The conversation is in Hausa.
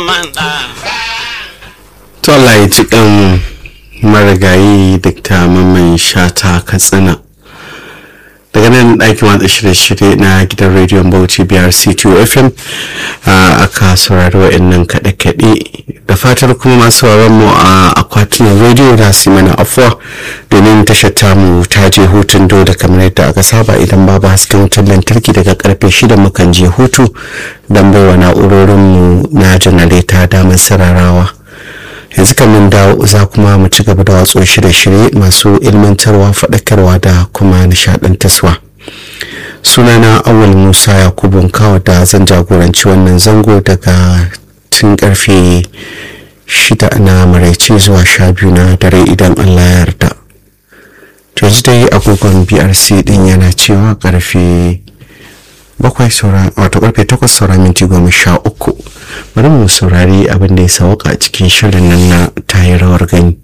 to Allah ya ci kan marigayi dukta mamman shata katsina daga nan ɗakin watsa shirye-shirye na gidan rediyon bauchi brc 2 fm aka saurari wa'annan kaɗe-kaɗe da fatar kuma masu mu a akwatunan rediyo da su mana afuwa domin tashar tamu ta je hutun dole kamar yadda aka saba idan babu hasken wutar lantarki daga karfe shida mukan je hutu don baiwa na'urorinmu na janareta damar sararawa yanzu kan mun dawo za kuma mu ci gaba da watso shirye-shirye masu ilmantarwa faɗakarwa da kuma nishaɗantarwa sunana awal musa yakubu kawo da zan jagoranci wannan zango daga tun karfe shida na maraice zuwa sha biyu na dare idan allah ya yarda yanzu dai agogon brc din yana cewa karfe bakwai saura wato karfe takwas saura minti goma sha uku bari mu saurari abin da ya sauka a cikin shirin nan na tayi rawar gani